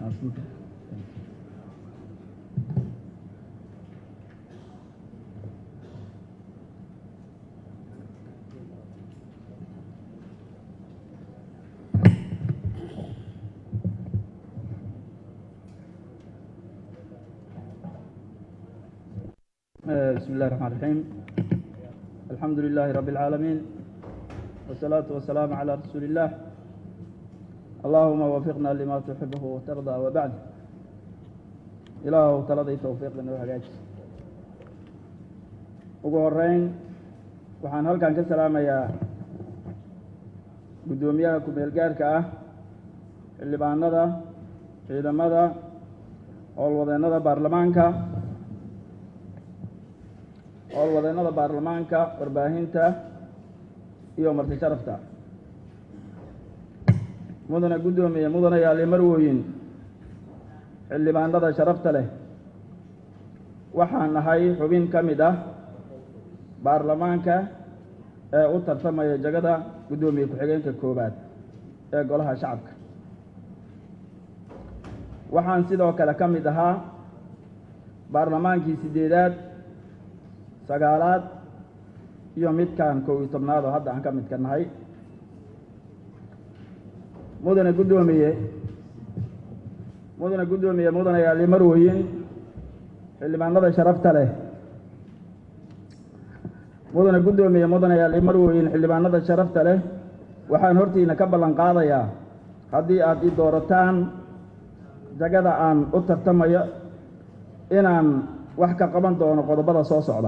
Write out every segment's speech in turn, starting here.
بسم الله الرحمن الرحيم الحمد لله رب العالمين والصلاة والسلام على رسول الله اللهم وفقنا لما تحبه وترضى وبعد إله تلضي توفيق لنا وحقاج ugu horeyn waxaan halkan ka salaamayaa guddoomiyaha ku-meel gaarka ah xildhibaanada ciidamada howlwadeennada baarlamaanka howlwadeennada baarlamaanka warbaahinta iyo marti sharafta mudane guddoomiye mudane yaali marwooyin xildhibaanada sharafta leh waxaan nahay xubin ka mid ah baarlamaanka ee u tartamaya jagada guddoomiye ku-xigeenka koowaad ee golaha shacabka waxaan sidoo kale ka mid ahaa baarlamaankii siddeedaad sagaalaad iyo midkan kow iyo tobnaad oo hadda aan ka midka nahay mudane guddoomiye mudane guddoomiye mudane yaali marweyin xildhibaanada sharafta leh mudane guddoomiye mudane yaali marweyin xildhibaanada sharafta leh waxaan hortiina ka ballan qaadayaa haddii aad ii doorataan jagada aan u tartamayo inaan wax ka qaban doono qodobada soo socda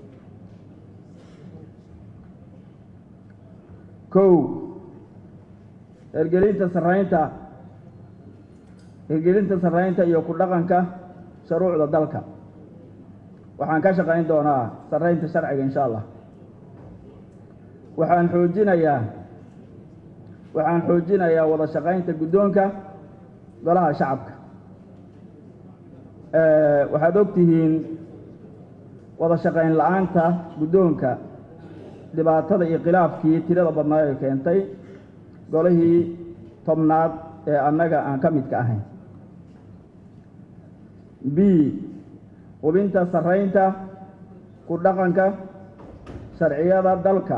kow hergelinta sarraynta hergelinta sarraynta iyo ku dhaqanka shuruucda dalka waxaan ka shaqayn doonaa sarraynta sharciga insha allah waxaan xoojinayaa waxaan xoojinayaa wada shaqaynta guddoonka golaha shacabka waxaad og tihiin wada shaqayn la-aanta guddoonka dhibaatada iyo khilaafkii tirada badnaa ay keentay golihii tobnaad ee annaga aan ka midka ahayn b hubinta sarraynta ku dhaqanka sharciyada dalka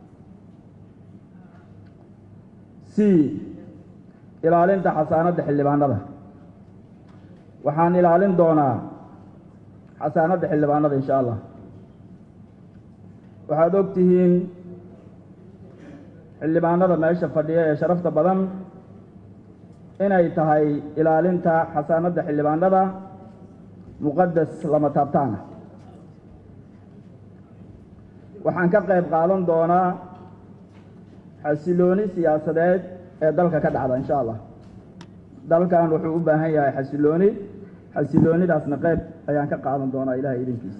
c ilaalinta xasaanadda xildhibaanada waxaan ilaalin doonaa xasaanadda xildhibaanada insha allah waxaad og tihiin xildhibaanada meesha fadhiya ee sharafta badan inay tahay ilaalinta xasaanadda xildhibaanada muqadas lama taabtaana waxaan ka qayb qaadan doonaa xasilooni siyaasadeed ee dalka ka dhacda insha allah dalkan wuxuu u baahan yahay xasilooni xasiloonidaasna qayb ayaan ka qaadan doonaa ilahay idinkiisa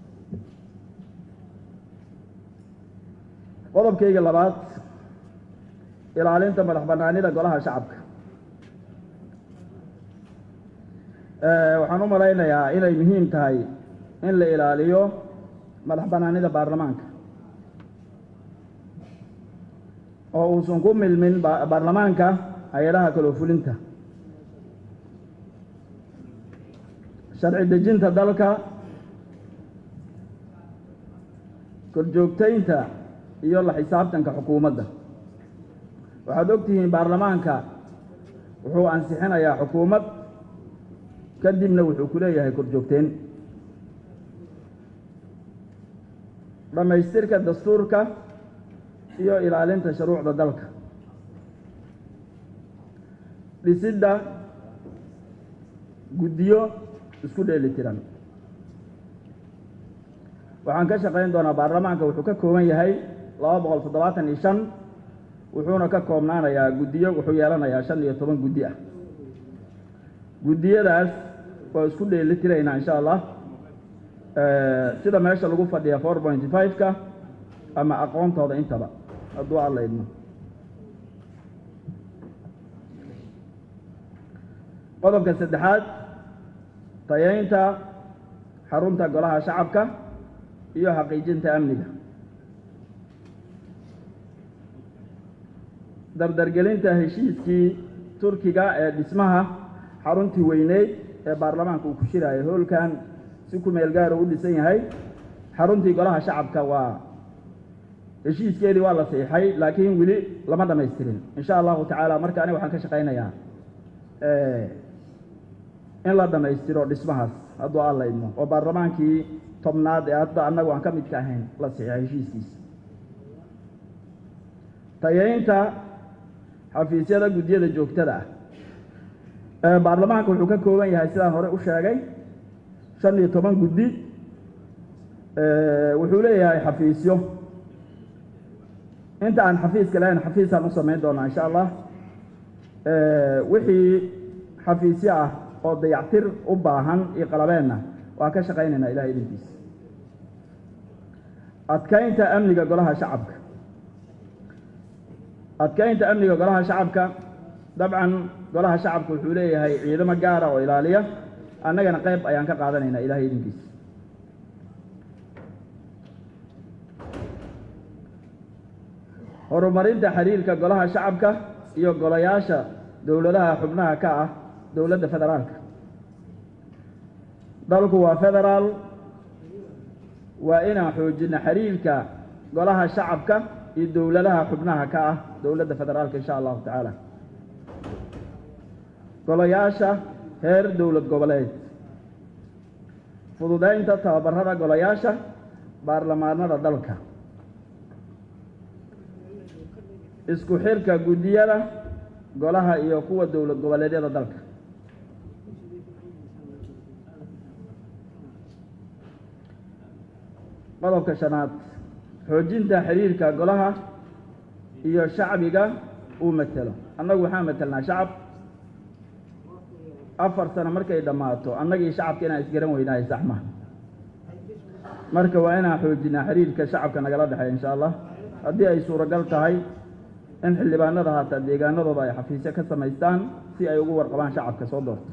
qodobkayga labaad ilaalinta madax bannaanida golaha shacabka waxaan u malaynayaa inay muhiim tahay in la ilaaliyo madax bannaanida baarlamaanka oo uusan ku milmin baarlamaanka hay-adaha kaloo fulinta sharci dejinta dalka korjoogtaynta iyo la xisaabtanka xukuumadda waxaad og tihiin baarlamaanka wuxuu ansixinayaa xukuumad kadibna wuxuu ku leeyahay korjoogteen dhammaystirka dastuurka iyo ilaalinta shuruucda dalka dhisidda guddiyo isku dheeli tiran waxaan ka shaqayn doonaa baarlamaanka wuxuu ka kooban yahay laba boqol toddobaatan iyo shan wuxuuna ka koobnaanayaa guddiyo wuxuu yeelanayaa shan iyo toban guddi ah guddiyadaas waa isku dheeli tiraynaa insha allah sida meesha lagu fadhiya four point five-ka ama aqoontooda intaba hadduu alla idmo qodobka saddexaad tayaynta xarunta golaha shacabka iyo xaqiijinta amniga dardargelinta heshiiskii turkiga ee dhismaha xaruntii weyneyd ee baarlamaanka uu ku shiraayo hoolkan si ku meel gaara u dhisan yahay xaruntii golaha shacabka waa heshiiskeedii waa la siixay laakiin weli lama dhamaystirin insha allahu tacaala marka aniga waxaan ka shaqaynayaa in la dhammaystiro dhismahaas hadduu alla idmo oo baarlamaankii tobnaad ee hadda annagu aan ka midka ahayn la siixay heshiiskiisa tayeynta xafiisyada guddiyada joogtada ah baarlamaanka wuxuu ka kooban yahay sidaan hore u sheegay shan iyo toban guddi wuxuu leeyahay xafiisyo inta aan xafiiska lahayn xafiisaan u samayn doonaa insha allah wixii xafiisyo ah oo dayactir u baahan iyo qalabeenna waa ka shaqaynaynaa ilahay idinkiisa adkaynta amniga golaha shacabka adkaynta amniga golaha shacabka dabcan golaha shacabka wuxuu leeyahay ciidamo gaara oo ilaaliya annagana qayb ayaan ka qaadanaynaa ilahay idinkiisa horumarinta xiriirka golaha shacabka iyo golayaasha dowladaha xubnaha ka ah dowladda federaalka dalku waa federaal waa inaan xoojina xiriirka golaha shacabka iyo dowladaha xubnaha ka ah dowladda federaalka insha allahu tacaala golayaasha heer dowlad goboleed fududeynta tababarada golayaasha baarlamaanada dalka isku xirka guddiyada golaha iyo kuwa dowlad goboleedyada dalka qodobka shanaad xoojinta xiriirka golaha iyo shacbiga uu matelo annagu waxaan matelnaa shacab afar sano markay dhammaato annagii shacabka inaan isgaran weynahay sax ma marka waa inaan xoojinaa xiriirka shacabka nagala dhexeeya insha allah haddii ay suuragal tahay in xildhibaanada haataa deegaanadooda ay xafiisyo ka samaystaan si ay ugu warqabaan shacabka soo doortay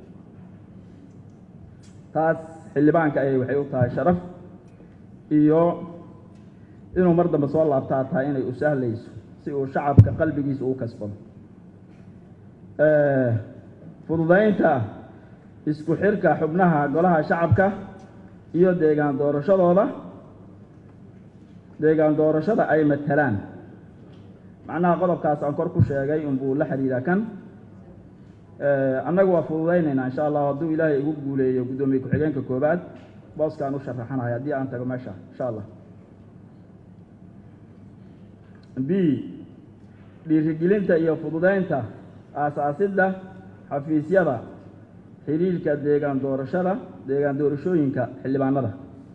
taas xildhibaanka ayay waxay u tahay sharaf iyo inuu mar dambe soo laabtaa tahay inay u sahlayso si uu shacabka qalbigiisa uu kasbado fududaynta isku xirka xubnaha golaha shacabka iyo deegaan doorashadooda deegaan doorashada ay matalaan macnaha qodobkaas aan kor ku sheegay unbuu la xiriiraa kan annagu waa fududaynaynaa insha allah hadduu ilaahay igu guuleeyo guddoomiye ku-xigeenka koobaad booskaan u sharaxanahay haddii aan tago meesha insha allah b dhiirigelinta iyo fududeynta aasaasidda xafiisyada xiriirka deegaan doorashada deegaan doorashooyinka xildhibaanada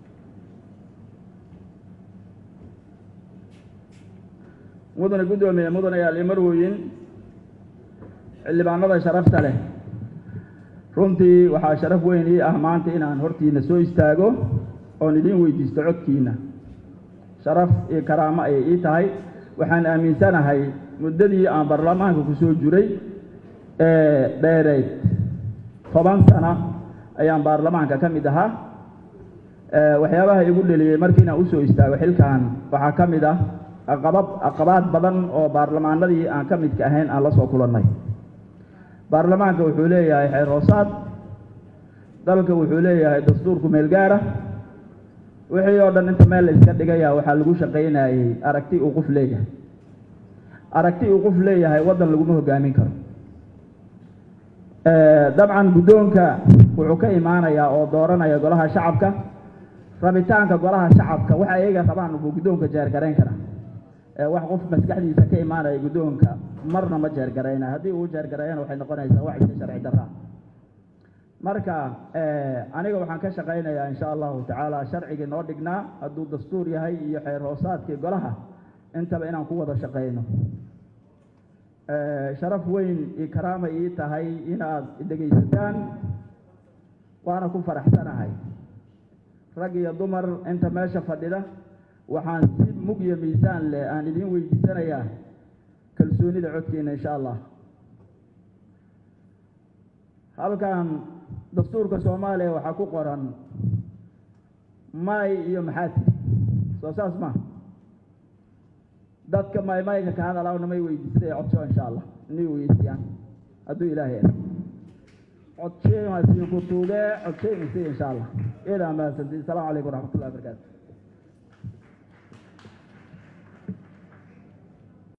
mudane guddoomiye mudane yaali marwoyin xildhibaanada sharafta leh runtii waxaa sharaf weyn ii ah maanta inaan hortiina soo istaago oon idiin weydiisto codkiina sharaf iyo karaamo ayay ii tahay waxaan aaminsanahay muddadii aan baarlamaanka ku soo jiray ee dheereyd toban sano ayaan baarlamaanka ka mid ahaa waxyaabaha igu dheliyey markiinaan usoo istaago xilkan waxaa ka mid ah aqabad aqabaad badan oo baarlamaanadii aan ka midka ahayn aan la soo kulannay baarlamaanka wuxuu leeyahay xeer hoosaad dalka wuxuu leeyahay dastuurku meel gaara wixii oo dhan inta meel la iska dhigaya waxaa lagu shaqaynayey aragti uu qof leeyahay aragti uu qof leeyahay waddan laguma hogaamin karo dabcan guddoonka wuxuu ka imaanayaa oo dooranaya golaha shacabka rabitaanka golaha shacabka waxa iyaga rabaan buu guddoonka jeergarayn karaa wax qof maskaxdiisa ka imaanaya guddoonka marna ma jeergarayna haddii uu jeergarayana waxay noqonaysaa wax iska sharci darraa marka aniga waxaan ka shaqaynayaa insha allahu tacaala sharcigii noo dhignaa hadduu dastuur yahay iyo xeer hoosaadkii golaha intaba inaan ku wada shaqayno sharaf weyn iyo karaama ii tahay inaad dhegaysataan waana ku faraxsanahay rag iyo dumar inta meesha fadhida waxaan si mug iyo miisaan leh aan idiin weydiisanayaa kalsoonida codkeena insha allah halkan dastuurka soomaaliya waxaa ku qoran may iyo maxaati soo saas ma dadka may mayga ka hadalawna may weydiistay codsho insha allah inay weydiiyaan hadduu ilaahay er codsheemasiinku tuuge codsheemisi insha allah idaa mahadsantiin asalaamu calaykum waraxmat ullahi wabarakaatu